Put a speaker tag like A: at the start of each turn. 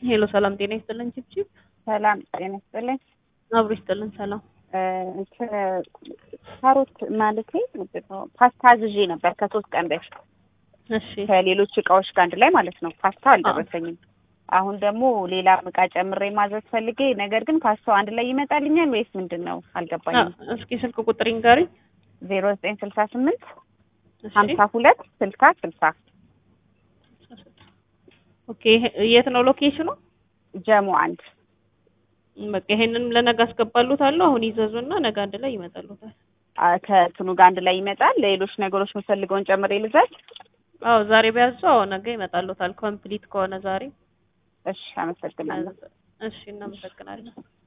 A: ሄሎ ሰላም ጤና ይስጥልን ቺፕቺፕ
B: ሰላም ጤና ይስጥልኝ።
A: አብሮ ይስጥልን ሰላም
B: እንትን ካሮት ማለቴ ምንድን ነው ፓስታ አዝዤ ነበር ከሶስት ቀን በፊት
A: እሺ
B: ከሌሎች እቃዎች ጋር አንድ ላይ ማለት ነው። ፓስታ አልደረሰኝም። አሁን ደግሞ ሌላ እቃ ጨምሬ ማዘዝ ፈልጌ፣ ነገር ግን ፓስታው አንድ ላይ ይመጣልኛል ወይስ ምንድን ነው አልገባኝም።
A: አ- እስኪ ስልክ ቁጥር ይንገሪኝ
B: ዜሮ ዘጠኝ ስልሳ ስምንት
A: እሺ
B: ሀምሳ ሁለት ስልሳ ስልሳ
A: ኦኬ ይሄ- የት ነው ሎኬሽኑ
B: ጀሞ አንድ
A: በቃ ይሄንን ለነገ አስገባሉታለሁ አሁን ይዘዙና ነገ አንድ ላይ ይመጣሉታል
B: አ፣ ከእንትኑ ጋር አንድ ላይ ይመጣል። ሌሎች ነገሮች የምፈልገውን ጨምሬ ልዘዝ።
A: አዎ ዛሬ ቢያዙ አዎ ነገ ይመጣሉታል ኮምፕሊት ከሆነ ዛሬ
B: እሺ፣ አመሰግናለሁ።
A: እሺ እናመሰግናለን